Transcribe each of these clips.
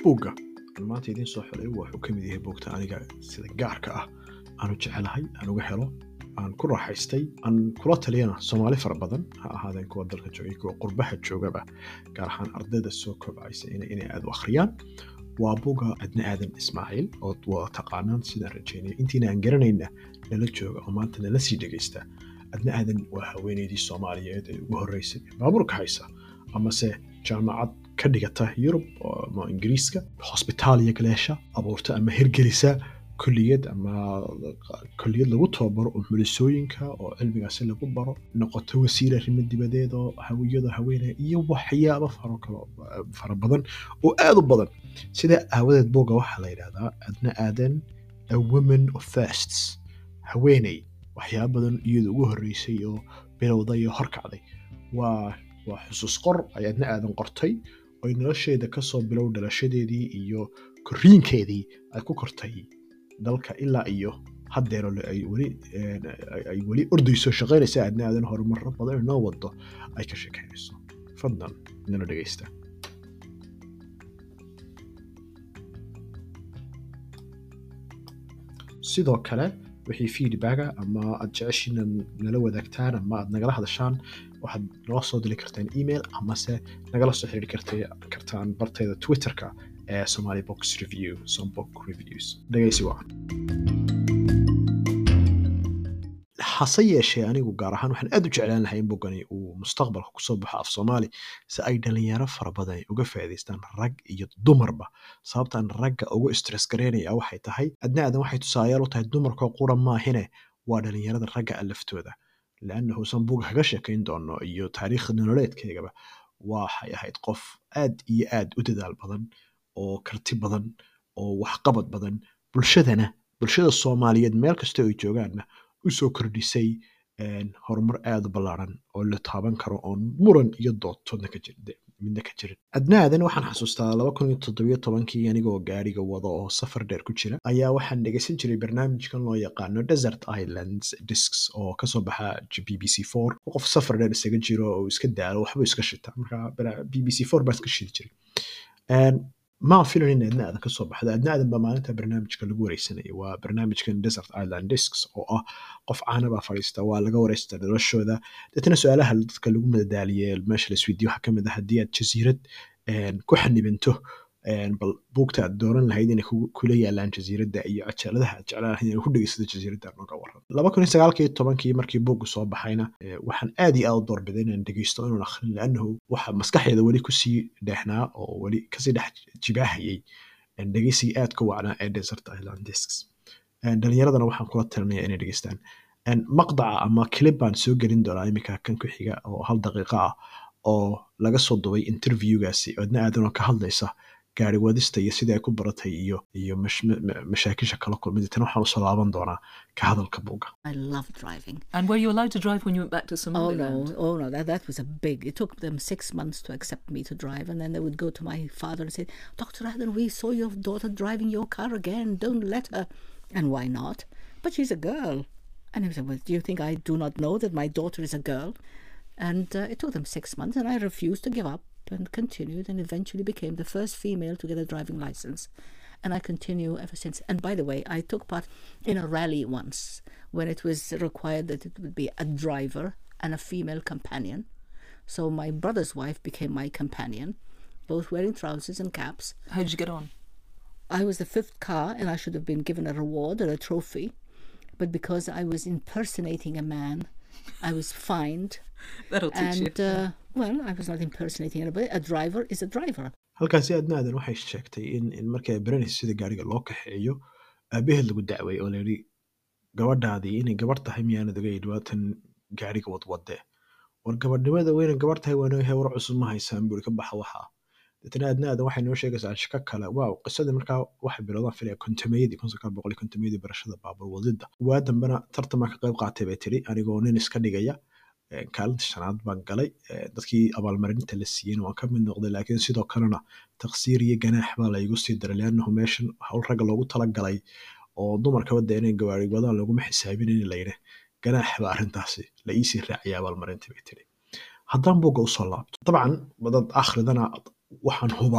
buugga aan maanta idiin soo xilay wuxuu ka mid yahay buugta aniga sida gaarka ah aanu jecelahay aan uga helo aan ku raaxaystay aan kula taliyana soomaali fara badan ha ahaadeen kuwa dalka joogay kuwa qurbaha joogaba gaar ahaan ardayda soo kobcaysa inay aad u akhriyaan waa buga adna aadan ismaaciil ood wada taqaanaan sidaan rajaynaya intiina aan garanayna nala jooga oo maanta nala sii dhegaysta adna aadan waa haweeneydii soomaaliyeed ee ugu horreysay baabuurka haysa amase jaamacad ka dhigata yurub ama ingiriiska hosbitaaliya galeesha abuurta ama hirgelisa kulliyad ama kulliyad lagu tababaro oo mulisooyinka oo cilmigaasi lagu baro noqoto wasiir arrimo dibadeed oo hawiyada haweenaya iyo waxyaabo faro kalo fara badan oo aad u badan sidaa aawadeed booga waxaa la yidhahdaa adna aadan a woman of firsts haweeney waxyaabo badan iyadu ugu horreysay oo bilowday oo horkacday waa waa xusuus qor ay adna aadan qortay oy nolosheeda kasoo bilow dhalashadeedii iyo korriinkeedii ay ku kortay dalka ilaa iyo haddeero ay weli ay weli ordayso shaqaynaysa aadna aadan horumarro badan inoo wado ay ka sheekaynayso fadlan nala dhegaysta sidoo kale wixii feedbacka ama aad jeceshiina nala wadaagtaan ama aad nagala hadashaan waxaad noo soo dili kartaan email amase nagala soo xiriiri kartaan bartayda twitterka ee somali box review sombook reviews dhegaysi wacan hase yeeshee anigu gaar ahaan waxaan aad u jeclaan lahay in boggani uu mustaqbalka kusoo baxo af soomaali si ay dhalinyaro fara badan uga faa'iidaystaan rag iyo dumarba sababtaan ragga ugu stress garaynaya waxay tahay adna aadan waxay tusaalayaal u tahay dumarkoo qura maahine waa dhalinyarada ragga a laftooda leannahu san buga kaga sheekayn doono iyo taariikh nololeedkeygaba waxay ahayd qof aad iyo aad u dadaal badan oo karti badan oo waxqabad badan bulshadana bulshada soomaaliyeed meel kasta ay joogaanna usoo kordhisay horumar aad u ballaaran oo la taaban karo oon muran iyo doodtoodna ka midna ka jirin adnaadan waxaan xasuustaa laba kun iyo toddobiyo tobankii anigoo gaariga wada oo safar dheer ku jira ayaa waxaan dhegaysan jiray barnaamijkan loo yaqaano desert islands discs oo kasoo baxa b b c four qof safar dheer isaga jiro oo iska daalo waxba iska shita marka b b c four baa iska shidi jiray maan filan in adna aadan kasoo baxdo adna aadan baa maalinta barnaamijka lagu wareysanaya waa barnaamijkan desert island discs oo ah qof caana baa fadhiista waa laga wareysta noloshooda deetana su-aalaha dadka lagu madadaaliye meesha laisweydiyo waxaa kamid ah haddii aad jasiirad ku xanibanto bal buugta aad dooran lahayd inay kula yaalaan jasiiradda iyo cajaladaha aad jeclaan lahayd inay ku dhegeysato jasiiradda nooga waran laba kun iyo sagaalkii tobankii markii buuggu soo baxayna waxaan aad iyo aad u doorbiday inaan dhegeysto inaan akhrin laannahu waxa maskaxdeeda weli kusii dheexnaa oo weli kasii dhex jibaahayay dhegeysigii aad ka wacnaa ee desert island discs dhalinyaradana waxaan kula talinaya inay dhegeystaan maqdaca ama clip baan soo gelin doonaa iminka kan ku xiga oo hal daqiiqa ah oo laga soo dubay interviewgaasi adna aadanoo ka hadlaysa gaari wadista iyo sidii ay ku baratay iyo iyo mashaakisha kala kulmay tan waxaan usoo laaban doonaa ka hadalka buuga I love driving. And were you allowed to drive when you went back to Oh Somaliland? no, oh no, that, that was a big. It took them six months to accept me to drive, and then they would go to my father and say, "Doctor Adam, we saw your daughter driving your car again. Don't let her." And why not? But she's a girl. And he said, "Well, do you think I do not know that my daughter is a girl?" And uh, it took them six months, and I refused to give up and continued, and eventually became the first female to get a driving license. And I continue ever since. And by the way, I took part in a rally once when it was required that it would be a driver and a female companion. So my brother's wife became my companion, both wearing trousers and caps. How did you get on? I was the fifth car, and I should have been given a reward or a trophy. But because I was impersonating a man, I was fined. That'll teach And, you. uh, well, I was not impersonating anybody. A driver is a driver. halkaasi adna aadan waxay sheegtay in in markay ay baranaysa sida gaariga loo kaxeeyo aabaheed lagu dacway oo layidhi gabadhaadii inay gabarh tahay miyaanad ogeyn waatan gaariga wadwadee war gabadhnimada weyna gabarh tahay waan ogahay war cusub ma haysaan buuri ka baxa waxaa deetana adna aadan waxay noo sheegaysaa shaka kale waaw qisadii markaa waxay bilowdaan filaya kontameeyadii kun sagaal boqol iyo kontameeyadii barashada baabur wadida waa dambena tartamaa ka qayb qaatay bay tiri anigoo nin iska dhigaya kaalinta shanaad baan galay dadkii abaalmarinta la siiyeyna waan ka mid noqday laakiin sidoo kalena taqsiir iyo ganaax baa laygu sii daray leannahu meeshan howl ragga loogu talagalay oo dumarka wadda inay gawaari wadaan laguma xisaabinin layidhi ganaax baa arrintaasi la iisii raaciyay abaalmarinta bay tiri haddaan buugga usoo laabto dabcan dad akhridana waxaan hubaa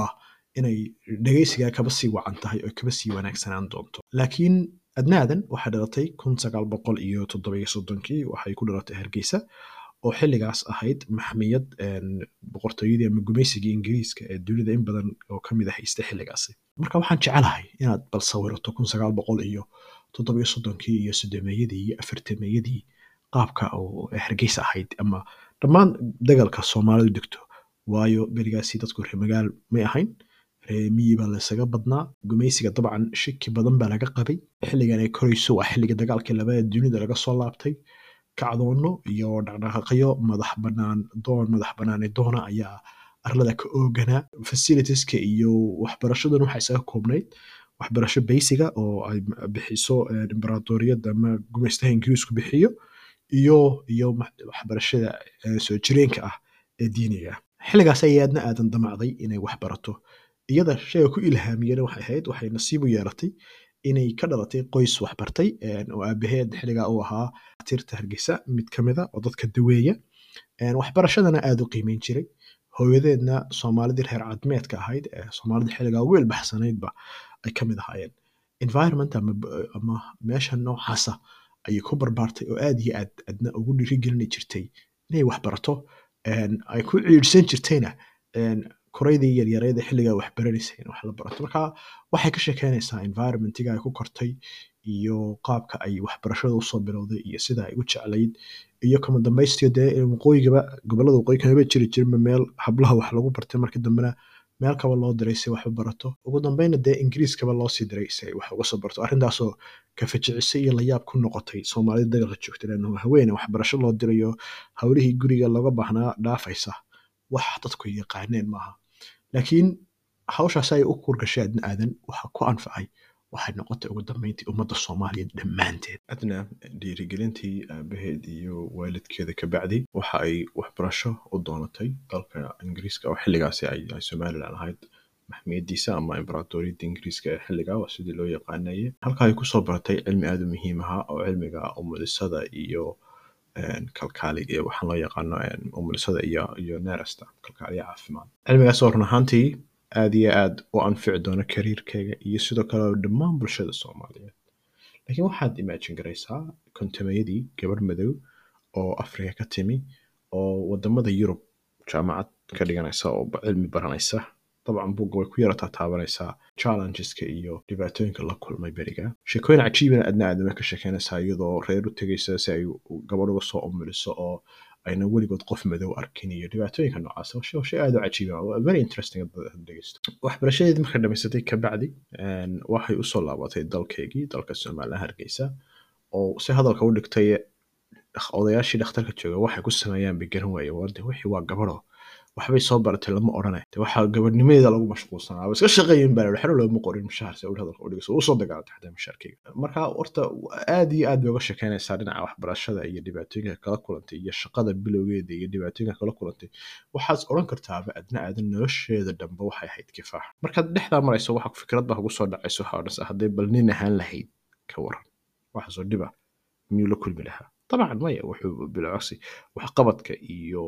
inay dhegaysigaa kaba sii wacan tahay oo kaba sii wanaagsanaan doonto laakiin adnaadan waxay dhalatay kun sagaal boqol iyo toddobiyo soddonkii waxay ku dhalatay hargeysa oo xilligaas ahayd maxmiyad een, boqortooyadii ama gumaysigii ingiriiska ee dunida in badan oo ka mid ah haysta xilligaasi marka waxaan jecelahay inaad bal sawirato kun sagaal boqol iyo toddobiyo soddonkii iyo soddomeeyadii iyo afartameeyadii qaabka oo hargeysa ahayd ama dhammaan dagalka soomaalidu degto waayo berigaasi dadku reer magaal may ahayn reer miyi baa laysaga badnaa gumaysiga dabcan shaki badan baa laga qabay xilligan ay korayso waa xilliga dagaalkii labada dunida laga soo laabtay kacdoono iyo dhaqdhaqaaqyo madax banaan doon madax banaani doona ayaa arlada ka ooganaa facilitieska iyo waxbarashadan waxaa isaga koobnayd waxbarasho baysiga oo ay bixiso eh, imbaraatoriyadda ama gumaystaha ingiriisku bixiyo iyo iyo ma- waxbarashada eh, soo jireenka ah ee diiniga ah xilligaas ayay aadna aadan damacday inay wax barato iyada shayga ku ilhaamiyana waxay ahayd waxay nasiib u yeelatay inay ka dhalatay qoys waxbartay een, oo aabaheed xilligaa uu ahaa tirta hargeysa mid ka mida oo dadka daweeya een, waxbarashadana aada u qiimeyn jiray hooyadeedna soomaalidii reer cadmeedka ahayd ee soomaalida xilligaa ugu ilbaxsanaydba ay ka mid ahaayeen environment ama, b- ama meesha noocaasa ayay ku barbaartay oo aad iyo aad adna ugu dhiirigelini jirtay inay wax barato een, ay ku ciidhsan jirtayna een, koraydii yaryareed ee xilligaa wax baranaysa in wax la barato marka waxay ka sheekeynaysaa environmentiga ay ku kortay iyo qaabka ay waxbarashada usoo bilowday iyo sida ay u jeclayd iyo kama dambaystiyo dee waqooyigaba gobolada waqooyi kamaba jiri jirinba meel hablaha wax lagu bartay markii dambena meel kaba loo diray si wax u barato ugu dambeyna dee ingiriiskaba loo sii diray si ay wax uga soo barto arrintaasoo kafajicisay iyo layaab ku noqotay soomaalida dagalka joogta leanno haweene waxbarasho loo dirayo howlihii guriga looga baahnaa dhaafaysa wax dadku yaqaaneen maaha laakiin hawshaas ay u kurgashay adna aadan waxa ku anfacay waxay noqotay ugu dambeyntii ummadda soomaaliyeed dhammaanteed adna dhiirigelintii aabaheed iyo waalidkeeda ka bacdi waxa ay waxbarasho u doonatay dalka ingiriiska oo xilligaasi ay ay somalilan ahayd maxmiyadiisa ama imbaraatoriyadda ingiriiska ee xilligaa waa sidii loo yaqaanayay halka ay kusoo baratay cilmi aada u muhiim ahaa oo cilmiga umulisada iyo een, kalkaali iyo waxaan loo yaqaano een, umulisada iyo iyo neerasta kalkaaliya caafimaad cilmigaas oo run ahaantii aad iyo aad u anfici doona kariirkayga iyo sidoo kale dhammaan bulshada soomaaliyeed laakiin waxaad imagine garaysaa kontamayadii gabarh madow oo afrika ka timi oo wadamada yurub jaamacad ka dhiganaysa oo ba- cilmi baranaysa dabcan buugga way ku yarataa taabanaysaa challengeska iyo dhibaatooyinka la kulmay beriga sheekooyin cajiibana adna aadama ka sheekeynaysaa iyadoo reer u tegaysa si ay u- gabadh uga soo umuliso oo ayna weligood qof madow arkin iyo dhibaatooyinka noocaas waa shay- waa shay aad u cajiiba waa very interesting haddaad haddaad dhegeysto waxbarashadeedii markay dhamaysatay kabacdi een, waxay usoo laabatay dalkeygii dalka somaliland hargeysa oo si hadalka u dhigtay dhak- odayaashii dhakhtarka jooga waxay ku sameeyaan bay garan waaye warde wixii waa gabadho waxbay soo baratay lama odhane de waxaa gabadhnimadeeda lagu mashquulsanaa waa iska shaqeeyin baa waxna looma qorin mushaar si uu hadalka u dhigayso usoo dagaalantay xataa mushaarkeyga marka horta aad iyo aad bay uga sheekeynaysaa dhinaca waxbarashada iyo dhibaatooyinka kala kulantay iyo shaqada bilowgeeda iyo dhibaatooyinka kala kulantay waxaad odhan kartaaba adna aadan nolosheeda dhanba waxay ahayd kifaax markaad dhexdaa marayso waxa fikrad baa kugu soo dhacayso waxaa odhanaysa hadday bal nin ahaan lahayd ka waran waxaasoo dhiba miyuu la kulmi lahaa dabcan maya wuxuu bilcogsi waxqabadka iyo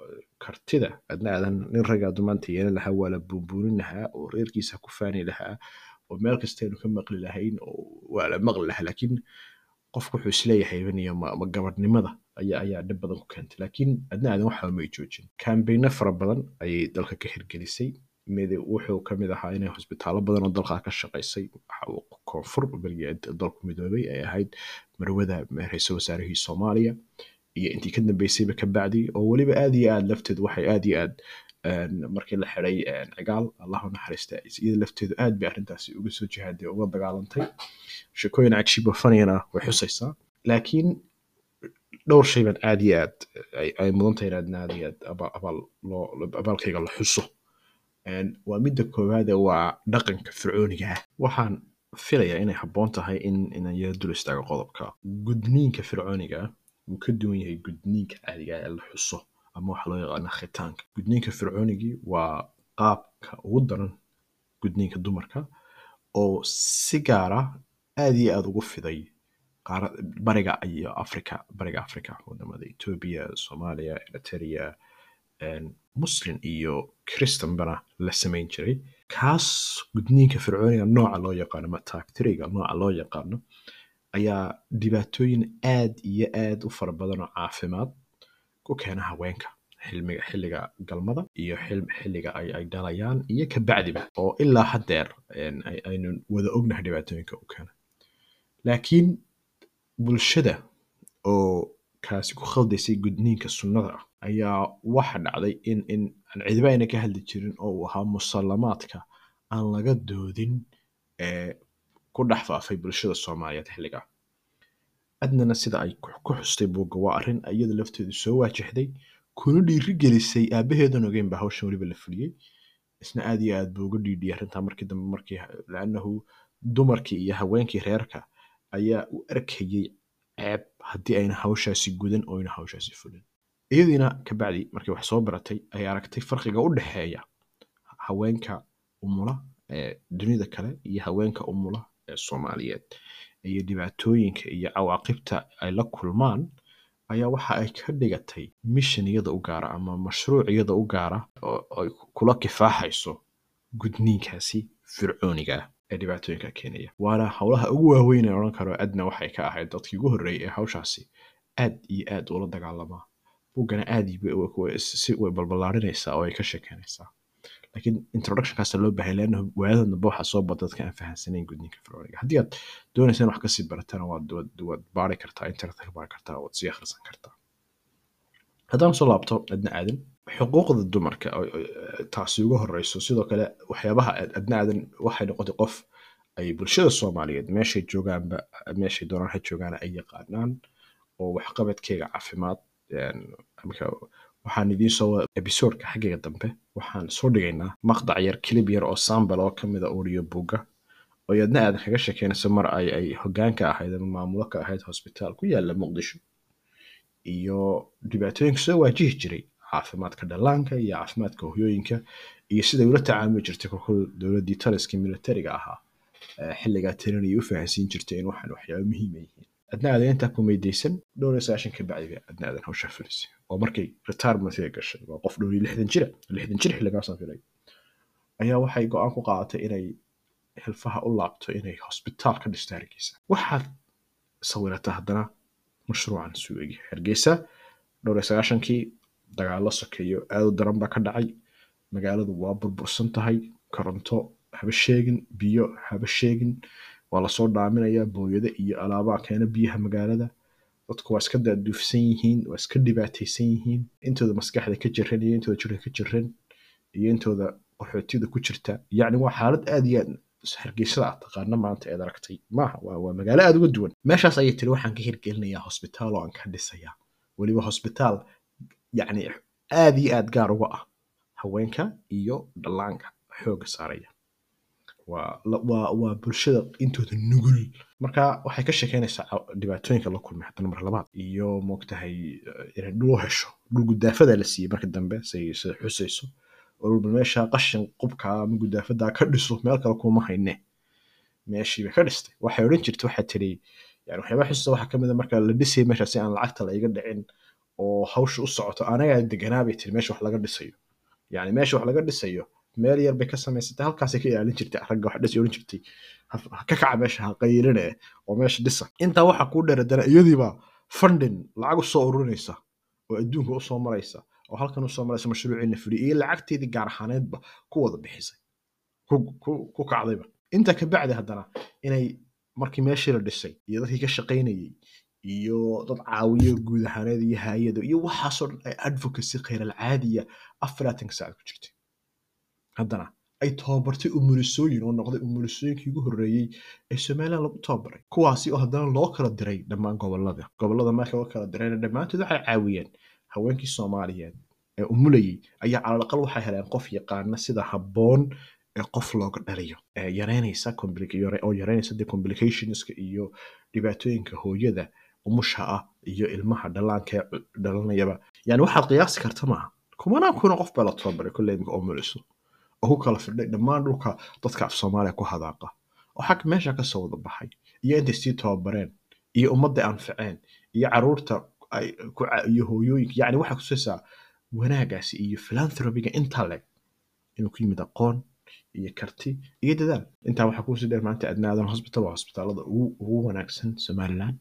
kartida adna aadan nin ragaadu maanta yeelan lahaa waa la buunbuunin lahaa oo reerkiisa ku faani lahaa oo meel kastaynu ka maqli lahayn oo waa la maqli lahaa laakiin qofku wuxuu isleeyahay baniyo ma, ma gabadhnimada ayaa ayaa dhib badan ku keentay laakiin adna aadan waxba may joojin kambayno fara badan ayay dalka ka hirgelisay mid wuxuu ka mid ahaa inay hosbitaallo badan oo dalka ka shaqaysay waxa uu koonfur berigii dalku midoobay ay ahayd marwada ra-iisul wasaarihii soomaaliya iyo intii ka dambeysayba ka bacdi oo weliba aad iyo aad lafteedu waxay aad iyo aad een, markii la xiday een, cigaal allahu naxariista iyada lafteedu aad bay arrintaasi uga soo jihaaday uga dagaalantay sheekooyin cajiibo faniyana way xusaysaa laakiin dhowr shay baan aad iyo aad ay- ay mudan tahay in aadna aad iyo aad abaal abaal loo abaalkayga la xuso Een, waa midda koowaade waa dhaqanka fircooniga ah waxaan filayaa inay habboon tahay in inaan yara dul istaago qodobka gudniinka fircooniga ah wuu ka duwan yahay gudniinka caadiga ah ee la xuso ama waxa loo yaqaana khitaanka gudniinka fircoonigii waa qaabka ugu daran gudniinka dumarka oo si gaara aad iyo aad ugu fiday qaara- bariga iyo africa bariga africa wadamada etoobiya soomaaliya eritrea een, muslim iyo christanbana la samayn jiray kaas gudniinka fircooniga nooca loo yaqaano ama taagtiriga nooca loo yaqaano ayaa dhibaatooyin aad iyo aad u fara badan oo caafimaad ku keena haweenka xilmiga xilliga galmada iyo xil- xilliga ay ay dhalayaan iyo ka bacdiba oo ilaa haddeer een, ay- aynu wada ognahay dhibaatooyinka u keena laakiin bulshada oo kaasi ku khaldaysay gudniinka sunnada ah ayaa waxa dhacday in in aan cidiba ayna ka hadli jirin oo uu ahaa musallamaadka aan laga doodin ee ku dhex faafay bulshada soomaaliyeed xilligaa adnana sida ay ku ku xustay buugga waa arrin iyada lafteedu soo waajahday kuna dhiirigelisay aabaheedan ogeyn baa hawshan weliba la fuliyey isna aad iyo aad buu uga dhiidhiyay arrintaa markii dambe markii laannahu dumarkii iyo haweenkii reerka ayaa u arkayey ceeb haddii ayna hawshaasi gudan oo ayna hawshaasi fulin iyadiina kabacdi markii wax soo baratay ay aragtay farqiga u dhexeeya haweenka umula ee dunida kale iyo haweenka umula ee soomaaliyeed iyo dhibaatooyinka iyo cawaaqibta ay la kulmaan ayaa waxa ay ka dhigatay mission iyada u gaara ama mashruuc iyada u gaara oo ay kula kifaaxayso gudniinkaasi fircooniga ah ee dhibaatooyinka keenaya waana howlaha ugu waaweyn ee odhan karo adna waxay ka ahayd dadkii ugu horreeyay ee hawshaasi aad iyo aad ula dagaalamaa buggana aad iyo way- si way balballaarinaysaa oo ay ka sheekeynaysaa laakiin introductionkaasa loo baahay leanna waadadan dambe waxaa soo bada dadka aan fahansanayn gudniinka fircooniga haddii aad doonaysaan wax kasii baratana waad waad waad baari kartaa internetka ka baari kartaa waad sii akhrisan kartaa haddaan soo laabto adna aadan xuquuqda dumarka oo- oo- taasi uga horeyso sidoo kale waxyaabaha ad- adna aadan waxay noqotay qof ay bulshada soomaaliyeed meeshay joogaanba meeshay doonaan ha joogaan ay yaqaanaan oo waxqabadkeega caafimaad een, marka waxaan idiin soo wada episodeka xaggeega dambe waxaan soo dhigaynaa maqdac yar kilib yar oo sambal oo kamid a audio buga oo yadna aadan kaga sheekeynayso mar ay ay hogaanka ahayd ama maamulo ka ahayd hosbitaal ku yaala muqdisho iyo dhibaatooyinka soo waajihi jiray caafimaadka dhallaanka iyo caafimaadka hoyooyinka iyo siday ula tacaamuli jirtay kolkol dowladdii taliskii militariga ahaa ee xilligaa tiran ay u fahansiin jirtay in waxaan waxyaaba muhiim ay yihiin adna aadan intaa ku meydaysan dhowr iyo sagaashan ka bacdi bay adna aadan hawshaa fulisay oo markay retirementiga gashay waa qof dhowr iyo lixdan jira lixdan jir xilligaasaan filay ayaa waxay go-aan ku qaadatay inay xilfaha u laabto inay hosbitaal ka dhisto hargeysa waxaad sawirataa haddana mashruucan suu egyahay hargeysa dhowr iyo sagaashankii dagaalo sokeeyo aad u daran baa ka dhacay magaaladu waa burbursan tahay koronto haba sheegin biyo haba sheegin waa lasoo dhaaminayaa booyado iyo alaabaa keena biyaha magaalada dadku waa iska daaduufsan yihiin waa iska dhibaataysan yihiin intooda maskaxda ka jiran iyo intooda jirka ka jiran iyo intooda qaxootida ku jirta yacni waa xaalad aad iyo aad hargeysada aad taqaana maanta eed aragtay maaha waa, waa magaalo aad uga duwan meeshaas ayay tiri waxaan ka hirgelinayaa hosbitaal oo aan ka dhisayaa weliba hosbitaal yacni aad iyo aad gaar uga ah haweenka iyo dhallaanka xooga saaraya waa la- waa waa bulshada intooda nugul marka waxay ka sheekeynaysaa ca- dhibaatooyinka la kulmay haddana mar labaad iyo moogtahay eh, inay dhul u hesho dhul gudaafada la siiyey marka dambe say sida xusayso oo dhulba meesha qashin qubka ama gudaafadaa ka dhiso meel kale kuma hayne meeshii bay ka dhistay waxay odhan jirtay waxaa tiri yani waxyaabaha xusuusta waxaa kamid a marka la dhisayay meesha si aan lacagta la iga dhicin oo hawsha u socoto anagaa deganaa bay tiri meesha wax laga dhisayo yani meesha wax laga dhisayo meel yar bay ka samaysatay halkaasay ka ilaalin jirtay ragga wax dhisi odhan jirtay ha ha ka kaca meesha ha qayrine oo meesha dhisa intaa waxaa kuu dheeradana iyadiibaa funding lacag usoo ururinaysa oo adduunka usoo maraysa oo halkan usoo maraysa mashruuciina fuliya iyo lacagteedii gaar ahaaneedba ku wada bixisay ku ku- ku kacdayba intaa ka bacdi haddana inay markii meeshii la dhisay iyo dadkii ka shaqaynayey iyo dad caawiyo guud ahaaneed iyo hay-ado iyo waxaasoo dhan ay advocacy khayral-caadiya afaraatanka saacad ku jirtay haddana ay tababartay umulisooyin oo noqday umulisooyinkii ugu horreeyey ee somaliland lagu tababaray kuwaasi oo haddana loo kala diray dhammaan gobolada gobolada marka loo kala dirayna dhammaantood waxay caawiyeen haweenkii soomaaliyeed ee umulayay ayaa calalaqal waxay heleen qof yaqaana sida habboon ee qof looga dhaliyo ee yareynaysa complica- yare- oo yareynaysa de complicationska iyo dhibaatooyinka hooyada umusha ah iyo ilmaha dhallaanka ee cu- dhalanayaba yani waxaad qiyaasi karta maaha kumanaan kuna qof baa la tababaray kolley imika umuliso oo ku kala fidhay dhammaan dhulka dadka af soomaaliya ku hadaaqa oo xag meesha ka soo wada baxay iyo intay sii tababareen iyo ummadda anfaceen iyo caruurta ay ku ca- iyo hooyooyinka yacni waxaa kutusaysaa wanaagaasi iyo philanthropiga intaa leg inuu ku yimid aqoon iyo karti iyo dadaal intaa waxaa kuusii dheer maanta adnaadan hospital waa hosbitaalada ugu ugu wanaagsan somaliland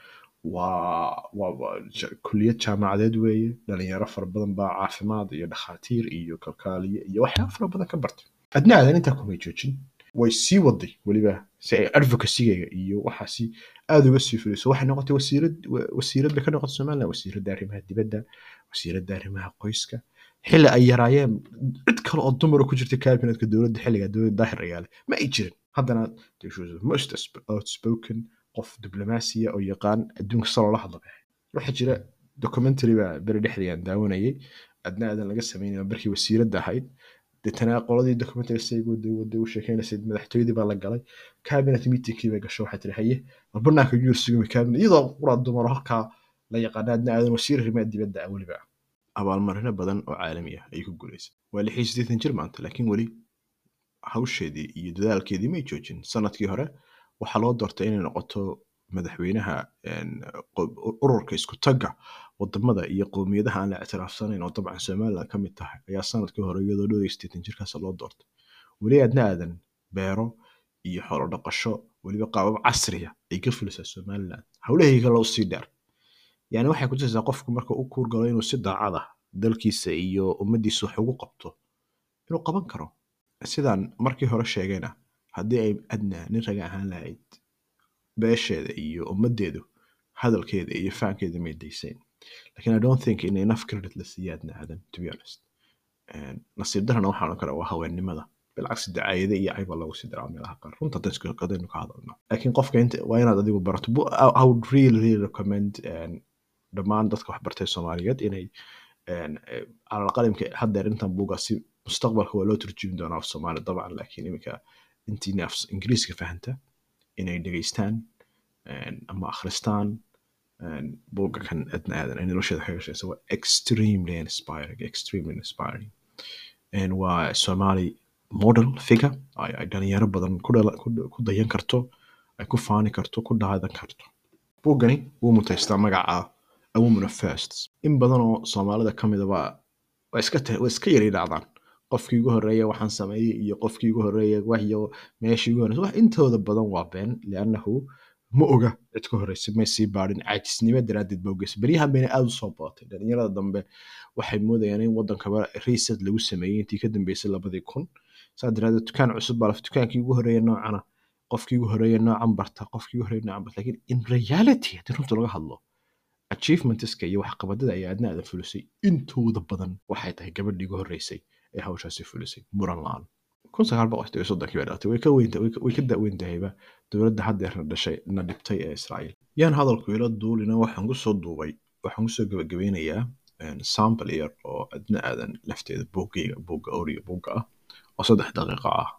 waa waa waa ja- kulliyad jaamacadeed weeye dhalinyaro fara badan baa caafimaad iyo dhakhaatiir iyo kalkaaliye iyo waxyaaba fara badan ka bartay adnaadan intaa kumay joojin way sii waday weliba si ay advocacyga iyo waxaasi aada uga sii fuliso waxay noqotay wasiirad wa- wasiirad bay ka noqotay somaliland wasiiradda arrimaha dibadda wasiiradda arrimaha qoyska xilli ay yaraayeen cid kale oo dumar oo ku jirta cabinetka dowladda xilliga dowladda daahir ayaale ma ay jirin haddana she was the most outsp- outspoken qof diblomaasiya oo yaqaan adduunka salo la hadla baxay waxaa jira documentary baa beri dhexdii aan daawanayay adna aadan laga sameynaya markii wasiiradda ahayd deetana qoladii documentary saygu waday u sheekeynaysay madaxtooyadii baa la galay cabinet meetingkii bay gasho waxay tiri haye war banaanka yuu sugami cabinet iyadoo quraa dumaro halkaa la yaqaana adna aadan wasiir arrimaha dibadda ah weliba abaalmarino badan oo caalami ah ayay ku guuleysay waa lix iyo siddeetan jir maanta laakiin weli hawsheedii iyo dadaalkeedii may joojin sanadkii hore waxaa loo doortay inay noqoto madaxweynaha een, qo- ururka isku tagga wadamada iyo qowmiyadaha aan la ictiraafsanayn oo dabcan somaliland ka mid tahay ayaa sanadkii hore iyadoo dhow iyo siddeetan jirkaas loo doortay weli aadna aadan beero iyo xoolo dhaqasho weliba qaabab casriya ay ka fulisaa somaliland howlahayga kale usii dheer yani waxay kutusaysaa qofku marka u kuurgalo inuu si daacad ah dalkiisa iyo ummadiisa wax ugu qabto inuu qaban karo sidaan markii hore sheegayna haddii ay adna nin raga ahaan lahayd beesheeda iyo ummadeedu hadalkeeda iyo fahankeeda may daysayn lakin i don't think in enough credit la siiya adna aadan to be honest And nasiib darana waxaan oran karaa waa haweennimada bilcagsi dacaayade iyo cayba lagu sii daraa meelaha qaar runta haddaan isku qadaynu ka hadalno laakiin qofka inta waa inaad adigu barato Bu- I I would really really recommend and dhammaan dadka wax bartay soomaaliyeed inay een, eh, calal qalimka haddeer intan buuga si mustaqbalka waa loo turjumi doonaa af soomaali dabcan laakiin iminka intiina af ingiriiska fahanta inay dhegeystaan een, ama akhristaan een, buugga kan adna aadan ay nolosheeda kaga shaqeysa waa extremely inspiring extremely inspiring een, waa somali model figure ay ay dhalinyaro badan ku dhala- ku ku dayan karto ay ku faani karto ku dhaadan karto buuggani wuu mutaystaa magaca a woman of firsts in badan oo soomaalida ka midaba waa iska ta- waa iska yari dhacdaan qofkii ugu horeeya waxaan sameeyey iyo qofkii ugu horeeya waxyo meeshii ugu horeysa wax intooda badan waa been liannahu ma oga cid ka horeysa may sii baadhin caajisnimo daraaddeed ba ogeysa beryahan bayna aada usoo badatay dhalinyarada dambe waxay moodayaan in wadankaba reset lagu sameeyey intii ka dambeysay labadii kun saa daraaddeed dukaan cusub baa la dukaankii ugu horeeya noocana qofkii ugu horeeya noocan barta qofkii ugu horeeya noocan barta lakin in reality haddii runta laga hadlo achievementska iyo waxqabadada ay aadna aadan fulisay intooda badan waxay tahay gabadhii ugu horeysay ee hawshaasi fulisay muran la-aan kun sagaal boqol iyo soddonkii bay dhalatay way ka weynta way ka- way ka da'weyn tahayba dowladda haddeerna dhashay na dhibtay ee israa'iil yaan hadalku ila duulina waxaan kusoo duubay waxaan kusoo gabagabeynayaa een, sample yar oo adna aadan lafteeda buuggayga buugga origa buugga ah oo saddex daqiiqo ah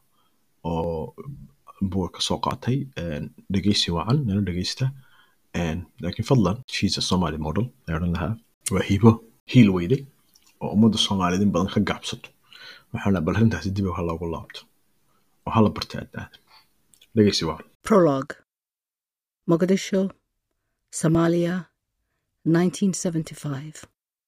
oo buugga kasoo qaatay een, dhegeysi wacan nala dhegeysta een, laakiin fadlan she's a somali model ayaan odhan lahaa waa hibo hiil weyday oo ummadda soomaaliyeed in badan ka gacabsato waxaan lahaa bal arrintaasi dib ha loogu laabto oo hala barta aadna aadan dhegeysi wacan Prologue Mogadishu, Somalia, 1975.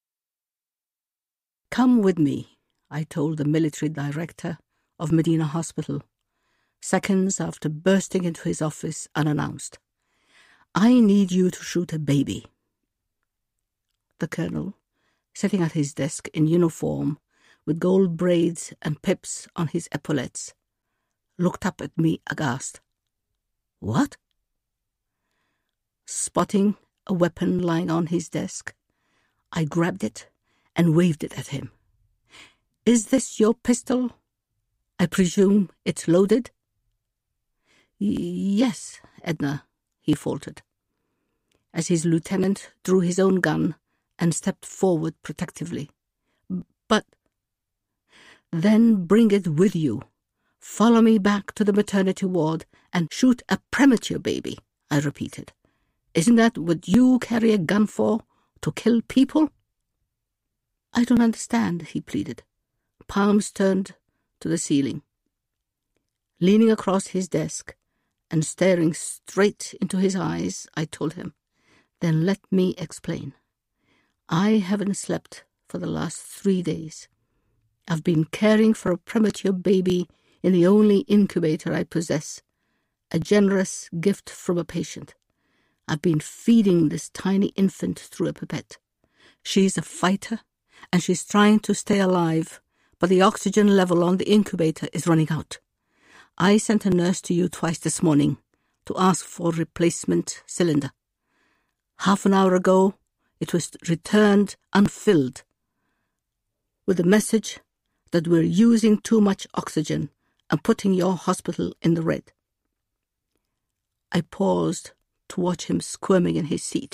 Come with me, I told the military director of Medina Hospital, seconds after bursting into his office unannounced. I need you to shoot a baby. The colonel, sitting at his desk in uniform with gold braids and pips on his epaulets, looked up at me aghast. What? Spotting a weapon lying on his desk, I grabbed it and waved it at him. Is this your pistol? I presume it's loaded? "Y- Yes, Edna, he faltered, as his lieutenant drew his own gun and stepped forward protectively. But then bring it with you. Follow me back to the maternity ward and shoot a premature baby, I repeated. Isn't that what you carry a gun for? To kill people? I don't understand, he pleaded, palms turned to the ceiling. Leaning across his desk and staring straight into his eyes, I told him, Then let me explain. I haven't slept for the last three days. I've been caring for a premature baby in the only incubator I possess, a generous gift from a patient. I've been feeding this tiny infant through a pipette. She's a fighter and she's trying to stay alive, but the oxygen level on the incubator is running out. I sent a nurse to you twice this morning to ask for replacement cylinder. Half an hour ago, it was returned unfilled with the message that we're using too much oxygen and putting your hospital in the red. I paused to watch him squirming in his seat.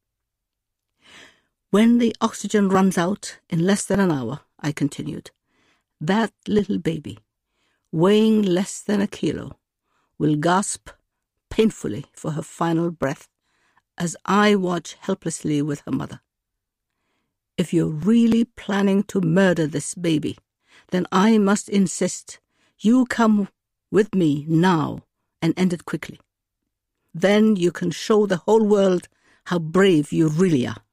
When the oxygen runs out in less than an hour, I continued, that little baby, weighing less than a kilo, will gasp painfully for her final breath as I watch helplessly with her mother. If you're really planning to murder this baby, then I must insist you come with me now and end it quickly. Then you can show the whole world how brave you really are.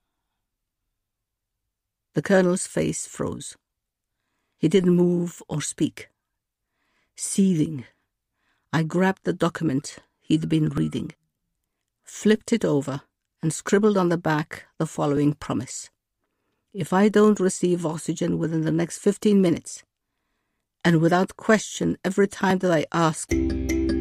The colonel's face froze. He didn't move or speak. Seething, I grabbed the document he'd been reading, flipped it over, and scribbled on the back the following promise. If I don't receive oxygen within the next 15 minutes, and without question every time that I ask,